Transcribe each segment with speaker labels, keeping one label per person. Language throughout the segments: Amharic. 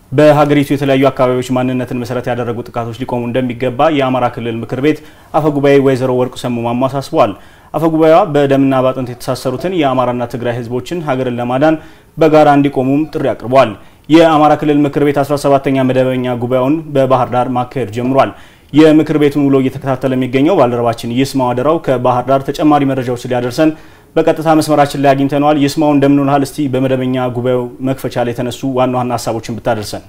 Speaker 1: በሀገሪቱ የተለያዩ አካባቢዎች ማንነትን መሰረት ያደረጉ ጥቃቶች ሊቆሙ እንደሚገባ የአማራ ክልል ምክር ቤት አፈጉባኤ ወይዘሮ ወርቁ ሰሙ ማሞ አሳስበዋል። አፈጉባኤዋ በደምና በአጥንት የተሳሰሩትን የአማራና ትግራይ ሕዝቦችን ሀገርን ለማዳን በጋራ እንዲቆሙም ጥሪ አቅርበዋል። የአማራ ክልል ምክር ቤት 17ኛ መደበኛ ጉባኤውን በባህር ዳር ማካሄድ ጀምሯል። የምክር ቤቱን ውሎ እየተከታተለ የሚገኘው ባልደረባችን ይስማው አደራው ከባህር ዳር ተጨማሪ መረጃዎች ሊያደርሰን በቀጥታ መስመራችን ላይ አግኝተነዋል። ይስማው እንደምን ውለሃል? እስቲ በመደበኛ ጉባኤው መክፈቻ ላይ የተነሱ ዋና ዋና ሀሳቦችን ብታደርሰን።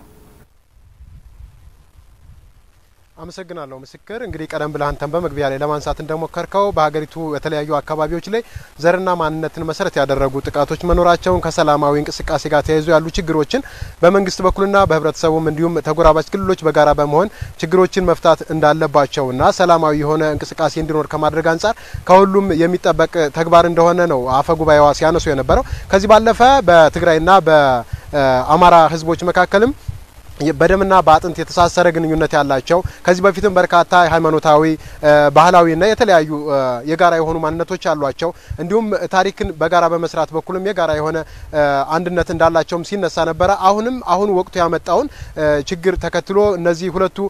Speaker 2: አመሰግናለሁ ምስክር። እንግዲህ ቀደም ብለህ አንተን በመግቢያ ላይ ለማንሳት እንደሞከርከው በሀገሪቱ የተለያዩ አካባቢዎች ላይ ዘርና ማንነትን መሰረት ያደረጉ ጥቃቶች መኖራቸውን ከሰላማዊ እንቅስቃሴ ጋር ተያይዞ ያሉ ችግሮችን በመንግስት በኩልና በህብረተሰቡም እንዲሁም ተጎራባች ክልሎች በጋራ በመሆን ችግሮችን መፍታት እንዳለባቸውና ሰላማዊ የሆነ እንቅስቃሴ እንዲኖር ከማድረግ አንጻር ከሁሉም የሚጠበቅ ተግባር እንደሆነ ነው አፈ ጉባኤዋ ሲያነሱ የነበረው። ከዚህ ባለፈ በትግራይና በአማራ ህዝቦች መካከልም በደምና በአጥንት የተሳሰረ ግንኙነት ያላቸው ከዚህ በፊትም በርካታ ሃይማኖታዊ፣ ባህላዊና የተለያዩ የጋራ የሆኑ ማንነቶች አሏቸው። እንዲሁም ታሪክን በጋራ በመስራት በኩልም የጋራ የሆነ አንድነት እንዳላቸውም ሲነሳ ነበረ። አሁንም አሁን ወቅቱ ያመጣውን ችግር ተከትሎ እነዚህ ሁለቱ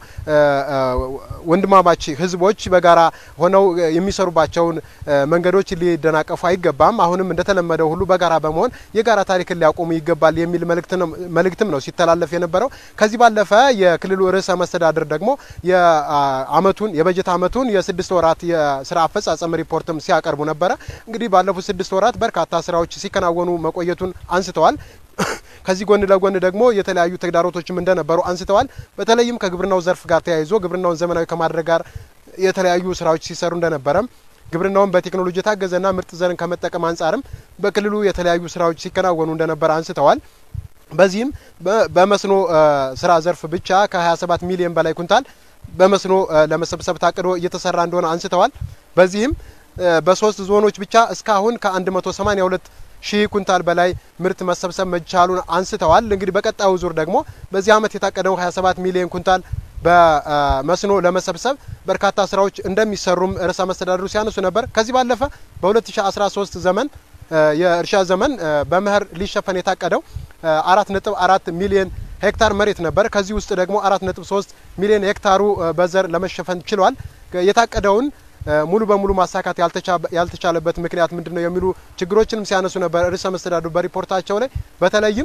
Speaker 2: ወንድማማች ህዝቦች በጋራ ሆነው የሚሰሩባቸውን መንገዶች ሊደናቀፉ አይገባም። አሁንም እንደተለመደው ሁሉ በጋራ በመሆን የጋራ ታሪክን ሊያቆሙ ይገባል የሚል መልእክትም ነው ሲተላለፍ የነበረው። ከዚህ ባለፈ የክልሉ ርዕሰ መስተዳድር ደግሞ የአመቱን የበጀት አመቱን የስድስት ወራት የስራ አፈጻጸም ሪፖርትም ሲያቀርቡ ነበረ። እንግዲህ ባለፉት ስድስት ወራት በርካታ ስራዎች ሲከናወኑ መቆየቱን አንስተዋል። ከዚህ ጎን ለጎን ደግሞ የተለያዩ ተግዳሮቶችም እንደነበሩ አንስተዋል። በተለይም ከግብርናው ዘርፍ ጋር ተያይዞ ግብርናውን ዘመናዊ ከማድረግ ጋር የተለያዩ ስራዎች ሲሰሩ እንደነበረም ግብርናውን በቴክኖሎጂ የታገዘና ምርጥ ዘርን ከመጠቀም አንጻርም በክልሉ የተለያዩ ስራዎች ሲከናወኑ እንደነበረ አንስተዋል። በዚህም በመስኖ ስራ ዘርፍ ብቻ ከ27 ሚሊዮን በላይ ኩንታል በመስኖ ለመሰብሰብ ታቅዶ እየተሰራ እንደሆነ አንስተዋል። በዚህም በሶስት ዞኖች ብቻ እስካሁን ከ182 ሺህ ኩንታል በላይ ምርት መሰብሰብ መቻሉን አንስተዋል። እንግዲህ በቀጣዩ ዙር ደግሞ በዚህ አመት የታቀደው 27 ሚሊዮን ኩንታል በመስኖ ለመሰብሰብ በርካታ ስራዎች እንደሚሰሩም ርዕሰ መስተዳድሩ ሲያነሱ ነበር። ከዚህ ባለፈ በ2013 ዘመን የእርሻ ዘመን በመኸር ሊሸፈን የታቀደው አራት ነጥብ አራት ሚሊዮን ሄክታር መሬት ነበር። ከዚህ ውስጥ ደግሞ አራት ነጥብ ሶስት ሚሊዮን ሄክታሩ በዘር ለመሸፈን ችሏል። የታቀደውን ሙሉ በሙሉ ማሳካት ያልተቻለበት ምክንያት ምንድን ነው የሚሉ ችግሮችንም ሲያነሱ ነበር ርዕሰ መስተዳድሩ በሪፖርታቸው ላይ በተለይም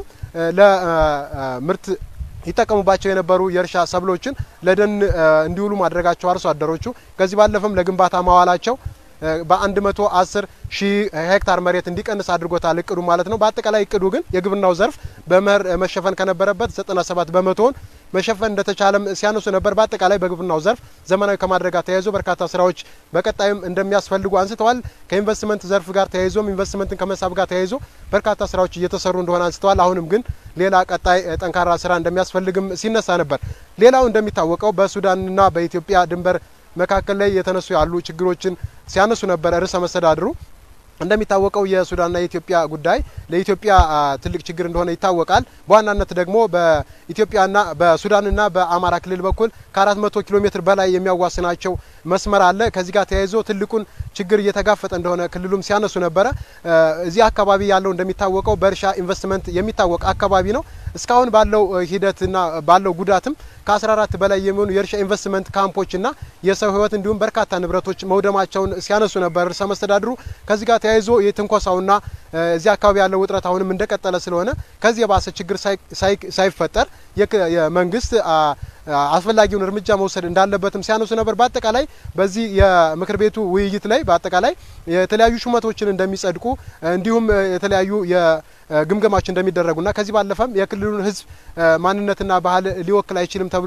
Speaker 2: ለምርት ይጠቀሙባቸው የነበሩ የእርሻ ሰብሎችን ለደን እንዲውሉ ማድረጋቸው አርሶ አደሮቹ ከዚህ ባለፈም ለግንባታ ማዋላቸው በአንድ መቶ አስር ሺህ ሄክታር መሬት እንዲቀንስ አድርጎታል እቅዱ ማለት ነው። በአጠቃላይ እቅዱ ግን የግብርናው ዘርፍ በመኸር መሸፈን ከነበረበት 97 በመቶውን መሸፈን እንደተቻለም ሲያነሱ ነበር። በአጠቃላይ በግብርናው ዘርፍ ዘመናዊ ከማድረግ ጋር ተያይዞ በርካታ ስራዎች በቀጣይም እንደሚያስፈልጉ አንስተዋል። ከኢንቨስትመንት ዘርፍ ጋር ተያይዞም ኢንቨስትመንትን ከመሳብ ጋር ተያይዞ በርካታ ስራዎች እየተሰሩ እንደሆነ አንስተዋል። አሁንም ግን ሌላ ቀጣይ ጠንካራ ስራ እንደሚያስፈልግም ሲነሳ ነበር። ሌላው እንደሚታወቀው በሱዳንና በኢትዮጵያ ድንበር መካከል ላይ የተነሱ ያሉ ችግሮችን ሲያነሱ ነበረ ርዕሰ መስተዳድሩ። እንደሚታወቀው የሱዳንና የኢትዮጵያ ጉዳይ ለኢትዮጵያ ትልቅ ችግር እንደሆነ ይታወቃል። በዋናነት ደግሞ በኢትዮጵያና በሱዳንና በአማራ ክልል በኩል ከአራት መቶ ኪሎ ሜትር በላይ የሚያዋስናቸው መስመር አለ። ከዚህ ጋር ተያይዞ ትልቁን ችግር እየተጋፈጠ እንደሆነ ክልሉም ሲያነሱ ነበረ። እዚህ አካባቢ ያለው እንደሚታወቀው በእርሻ ኢንቨስትመንት የሚታወቅ አካባቢ ነው። እስካሁን ባለው ሂደትና ባለው ጉዳትም ከ14 በላይ የሚሆኑ የእርሻ ኢንቨስትመንት ካምፖችና የሰው ሕይወት እንዲሁም በርካታ ንብረቶች መውደማቸውን ሲያነሱ ነበር ርዕሰ መስተዳድሩ። ከዚህ ጋር ተያይዞ የትንኮሳውና እዚህ አካባቢ ያለው ውጥረት አሁንም እንደቀጠለ ስለሆነ ከዚህ የባሰ ችግር ሳይፈጠር የመንግስት አስፈላጊውን እርምጃ መውሰድ እንዳለበትም ሲያነሱ ነበር። በአጠቃላይ በዚህ የምክር ቤቱ ውይይት ላይ በአጠቃላይ የተለያዩ ሹመቶችን እንደሚጸድቁ እንዲሁም የተለያዩ ግምገማዎች እንደሚደረጉና ከዚህ ባለፈም የክልሉን ህዝብ ማንነትና ባህል ሊወክል አይችልም ተብሎ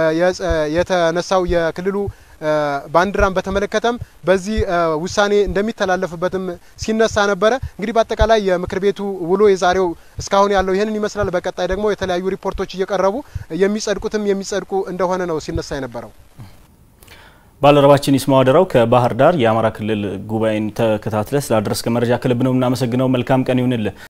Speaker 2: የተነሳው የክልሉ ባንዲራን በተመለከተም በዚህ ውሳኔ እንደሚተላለፍበትም ሲነሳ ነበረ። እንግዲህ በአጠቃላይ የምክር ቤቱ ውሎ የዛሬው እስካሁን ያለው ይህንን ይመስላል። በቀጣይ ደግሞ የተለያዩ ሪፖርቶች እየቀረቡ የሚጸድቁትም የሚጸድቁ እንደሆነ ነው ሲነሳ የነበረው።
Speaker 1: ባልደረባችን ይስማው አደራው ከባህር ዳር የአማራ ክልል ጉባኤን ተከታትለ ስላደረስከ መረጃ ከልብ ነው የምናመሰግነው። መልካም ቀን ይሁንልህ።